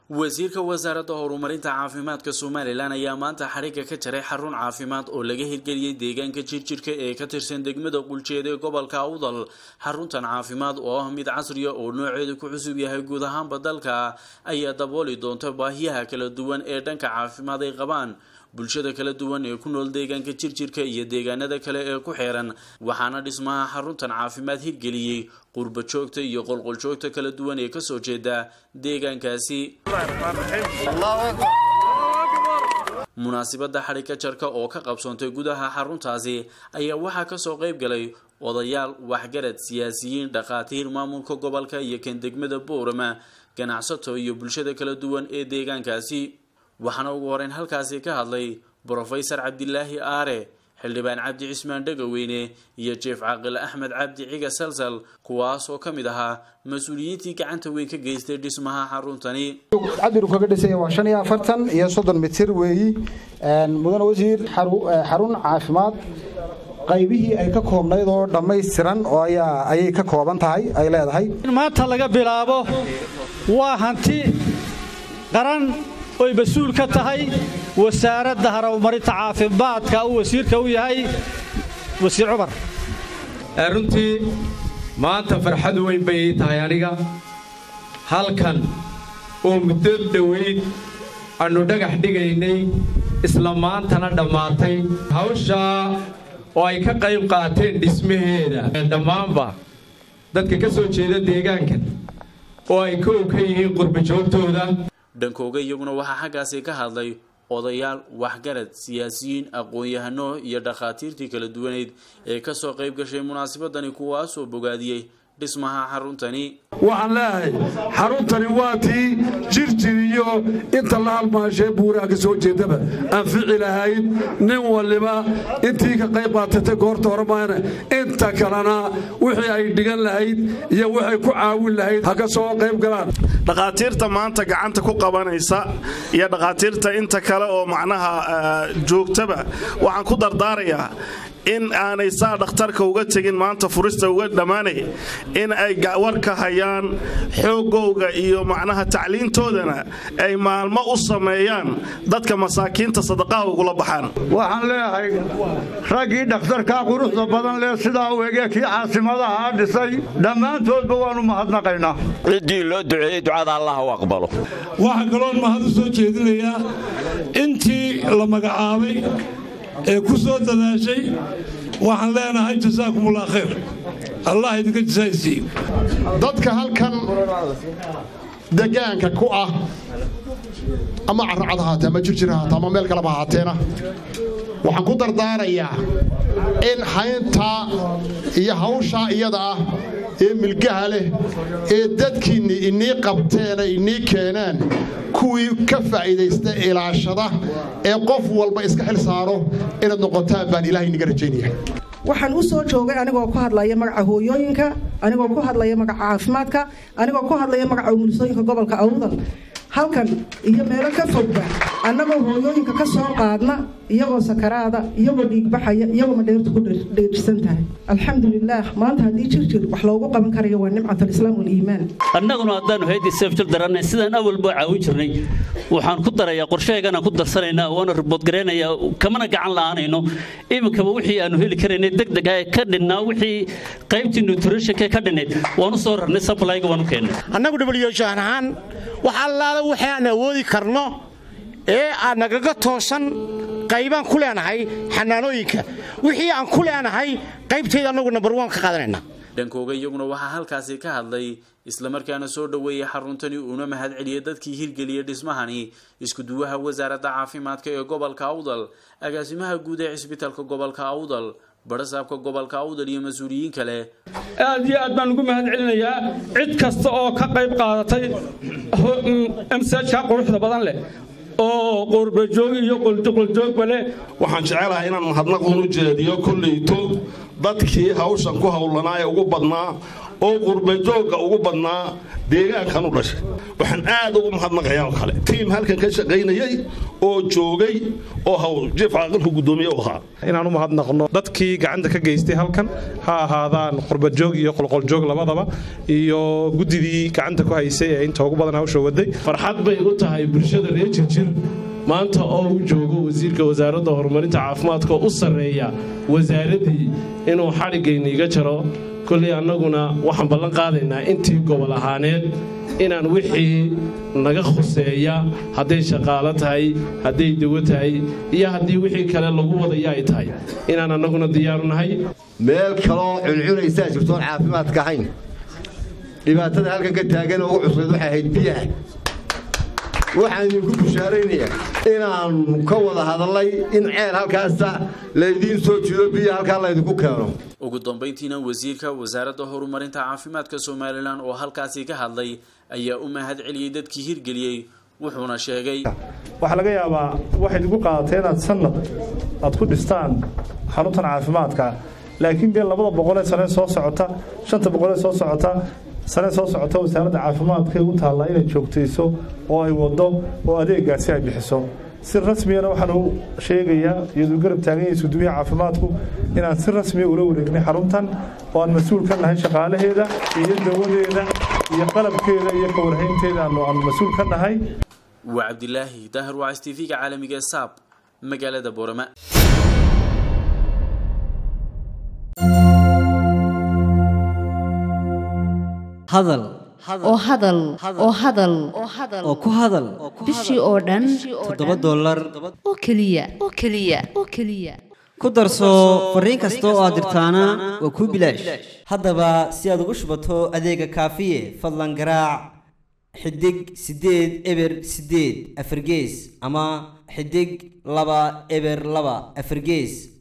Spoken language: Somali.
wasiirka wasaaradda horumarinta caafimaadka somalilan ayaa maanta xadhigga ka jaray xarun caafimaad oo laga hirgeliyey deegaanka jirjirka ee ka tirsan degmada quljeed ee gobolka awdal xaruntan caafimaad oo ah mid casriya oo nooceedu ku cusub yahay guud ahaanba dalka ayaa dabooli doonta baahiyaha kala duwan ee dhanka caafimaad ay qabaan bulshada kala duwan ee ku nool deegaanka jirjirka iyo deegaanada kale ee ku xeeran waxaana dhismaha xaruntan caafimaad hirgeliyey qurba joogta iyo qolqoljoogta kala duwan ee kasoo jeeda deegaankaasi munaasibada xadhigka jarka oo ka qabsoontay gudaha xaruntaasi ayaa waxaa kasoo qayb galay odayaal waxgarad siyaasiyiin dhakhaatiir maamulka gobolka iyo kan degmada boorama ganacsato iyo bulshada kala duwan ee deegaankaasi waxaana ugu horeyn halkaasi ka hadlay brofesor cabdilaahi aare xildhibaan cabdi cismaan dhegaweyne iyo jeef caaqil axmed cabdi ciga salsal kuwaas oo ka mid ahaa mas-uuliyiintii gacanta weyn ka geystay dhismaha xaruntani cabdiru kaga dhisaya waa shan iyo afartan iyo soddon mitir weeyi mudane wasiir xarun caafimaad qaybihii ay ka koobnayd oo dhammaystiran oo ayay ka kooban tahay ay leedahay maanta laga bilaabo waa hanti qaran oy mas-uul ka tahay wasaaradda horumarinta caafimaadka uu wasiirka u yahay wasiir cumar runtii maanta farxad weyn bay ii tahay aniga halkan oo muddo dhoweyd aannu dhagax dhigaynay isla maantana dhammaatay hawshaa oo ay ka qayb qaateen dhismaheeda dhammaanba dadka ka soo jeeda deegaankan oo ay kow ka yihiin qurbajoogtooda dhankooga iyaguna waxaa xaggaasi ka hadlay odayaal waxgarad siyaasiyiin aqoon-yahano iyo dhakhaatiirtii kala duwaneyd ee kasoo qayb gashay munaasabadani kuwaasoo bogaadiyey dhismaha xaruntani waxaan leeyahay xaruntani waa tii jirjir iyo inta la halmaashee buuraha ka soo jeedaba anfici lahayd nin waliba intii ka qayb qaatatay goorta hore maana inta kalena wixii ay dhigan lahayd iyo waxay ku caawin lahayd ha ka soo qayb galaan dhakhaatiirta maanta gacanta ku qabanaysa iyo dhakhaatiirta inta kale oo macnaha joogtaba waxaan ku dardaarayaa in aanay saa dhakhtarka uga tegin maanta furista uga dhammaanay in ay warka hayaan xoogowga iyo macnaha tacliintoodana ay maalmo u sameeyaan dadka masaakiinta sadaqaha ugula baxaan waxaan leeyahay raggii dhakhtarkaa quruxda badan leh sidaa u ege kii caasimadaha dhisay dhammaantoodba waannu mahadnaqaynaa ciddii loo duceeyey ducada allah u aqbalo waxaa kaloon mahad u soo jeedinayaa intii la magacaabay ee ku soo dadaashay waxaan leenahay jasaakumullah khayr allah idinka jasaaysiiyo dadka halkan degaanka ku ah ama carracad ahaatee ama jirjir ahaatee ama meel kaleba ahaateena waxaan ku dardaarayaa in hayntaa iyo hawshaa iyada ah ee milgaha leh ee dadkiinni inii qabteena inii keeneen kuwii ka faa'iidaysta ilaashada ee qof walba iska xil saaro inaad noqotaan baan ilaahay iniga rajaynaya waxaan u soo joogay anigoo ku hadlaya magaca hooyooyinka anigoo ku hadlaya magaca caafimaadka anigoo ku hadlaya magaca umulisooyinka gobolka awdal halkan iyo meelo ka fogba annagoo hooyooyinka ka soo qaadna iyagoo sakaraada iyagoo dhiigbaxaya iyagoo madheertu ku dheerjisan tahay alxamdulilaah maanta haddii jirjir wax loogu qaban karayo waa nimcat alislaam waliimaan annaguna haddaannu haydi seefjir daranay sidaan awalba caawin jirnay waxaan ku darayaa qorshaheeganaan ku darsanaynaa waana riboodgaraynayaa kamana gacan la'aanayno iminkaba wixii aannu heli karaynay degdeg ah ee ka dhinnaa wixii qaybtii nutritionka ka dhinnayd waanu soo rarnay sablayga waanu keennay annagu dhibalyoshaan ahaan wax allaala waxay aan awoodi karno ee aan nagaga toosan qaybaan ku leenahay xanaanooyinka wixii aan ku leenahay qaybtayda annagu nambar waan ka qaadanayna dhankooga iyaguna waxaa halkaasi ka hadlay islamarkaana soo dhoweeyey xaruntani uuna mahad celiyey dadkii hirgeliyey dhismahani iskuduwaha wasaaradda caafimaadka ee gobolka awdal agaasimaha guud ee cisbitaalka gobolka awdal barasaabka gobolka awdal iyo mas-uuliyiin kale aad iyo aad baan ugu mahad celinayaa cid kasta oo ka qayb qaadatay msajka quruxda badan leh oo qurbajoog iyo qoljoogba leh waxaan jecelahay inaan mahadnaqun u jeediyo kollayto dadkii hawshan ku howlanaa ee ugu badnaa oo qurbajoogga ugu badnaa deegaankan u dhashay waxaan aad ugu mahadnaqayaa oo kale tiim halkan ka shaqaynayay oo joogay oo haw jiif caaqilku guddoomiye u ahaa inaan u mahadnaqno dadkii gacanta ka geystay halkan ha ahaadaan qurbajoog iyo qolqoljoog labadaba iyo guddidii gacanta ku haysay ee inta ugu badan hawsha waday farxad bay u tahay bulshada reer jirjir maanta oo uu joogo wasiirka wasaaradda horumarinta caafimaadka oo u sarreeya wasaaraddii inuu xadhiggayniiga jaro kolley annaguna waxaan ballan qaadaynaa intii gobol ahaaneed inaan wixii naga khuseeya hadday shaqaalo tahay hadday dawo tahay iyo haddii wixii kale lagu wadaya ay tahay inaan annaguna diyaaru nahay meel kaloo cuncunaysaa jirtoon caafimaadka ahayn dhibaatada halkan ka taagan ugu cuslayd waxay ahayd biyaha waxaan idinku bushaaraynayaa inaannu ka wada hadallay in ceel halkaasa laydiin soo jiido biyo halkaa laydinku keeno ugu dambayntiina wasiirka wasaaradda horumarinta caafimaadka somalilan oo halkaasi ka hadlay ayaa u mahad celiyey dadkii hirgeliyey wuxuuna sheegay waxaa laga yaabaa waxayd igu qaadatay inaad sanad aad ku dhistaan xaruntan caafimaadka laakiin dee labada boqolee sane soo socota shanta boqolee soo socota sane soo socota wasaaradda caafimaadka u taallaa inay joogtayso oo ay waddo oo adeegaasi ay bixiso si rasmiyana waxaan u sheegayaa iyaduu garab taagan yahay suduuyaha caafimaadku inaan si rasmiya ula wareegnay xaruntan oo aan mas-uul ka nahay shaqaalaheeda iyo dawadeeda iyo qalabkeeda iyo ka warhaynteeda aan mas-uul ka nahay waa cabdilaahi daahir wacs t v-ga caalamiga ee saab magaalada boorama hadal oo hadal oo hadal oo ku hadal bishii oo dhan toddoba dollar oo keliya oo keliya oo keliya ku darso fariin kasta oo aad dirtaana waa kuu bilaash haddaba si aad ugu shubato adeega kaafiye fadlan garaac xidig siddeed eber siddeed afargees ama xidig laba eber laba afargees